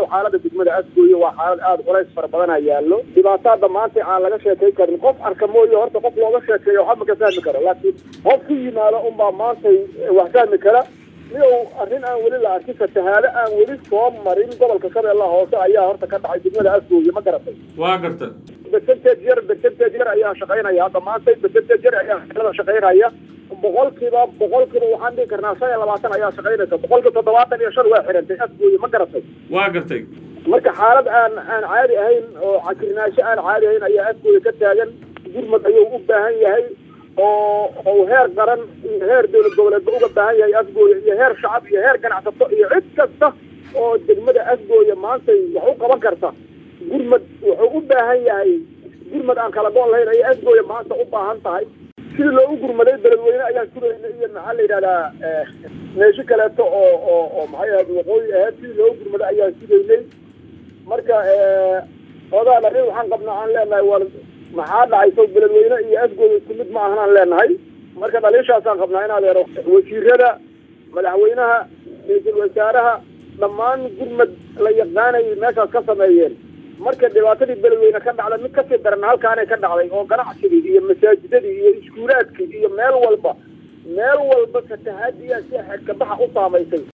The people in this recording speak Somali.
xaalada degmada asgooye waa xaalad aada culays fara badana yaallo dhibaataada maanta aan laga sheekay karin qof arka mooye horta qof looga sheekeeyo waxba ka fahmi karo laakiin qof ku yimaado unbaa maantay wax fahmi kara midow arrin aan weli la arkin fatahaado aan weli soo marin gobolka shabeellaha hoose ayaa horta ka dhacay degmada asgooye ma garatay waa garta percentage yar percentage yar ayaa shaqaynaya hadda maanta percentage yar ayaa xilada shaqaynaya boqolkiiba boqolkiiba waxaan dhihi karnaa shan iyo labaatan ayaa shaqaynaysa boqolkiiba toddobaatan iyo shan waa xirantay asgooye ma garatay waa gartay marka xaalad aan aan caadi ahayn oo cakirnaansho aan caadi ahayn ayaa asgooye ka taagan gurmad ayuu u baahan yahay oo oo heer qaran iyo heer dowlad goboleedba uga baahan yahay asgooye iyo heer shacab iyo heer ganacsato iyo cid kasta oo degmada asgooye maantay wax u qaban karta gurmad wuxuu u baahan yahay gurmad aan kala go' lahayn ayay asgooye maanta u baahan tahay sidii loogu gurmaday beledweyne ayaan sugayna iyo maxaa la yidhahdaa meesho kaleeto oo oo oo maxay ahayd waqooyi ahayd sidii loogu gurmaday ayaan sugaynay marka odaa arrin waxaan qabnaa aan leenahay war maxaa dhacayso beledweyne iyo asgooye isku mid ma ahan aan leenahay marka dhaliishaasaan qabnaa in adeero wasiirada madaxweynaha ra-iisul wasaaraha dhammaan gurmad la yaqaanayay meeshaas ka sameeyeen marka dhibaatadii beledweyne ka dhacda mid kasii daran halkaanay ka dhacday oo ganacsigii iyo masaajidadii iyo iskuulaadkii iyo meel walba meel walba fatahaadiyaa si xedkabaxa u saamaysay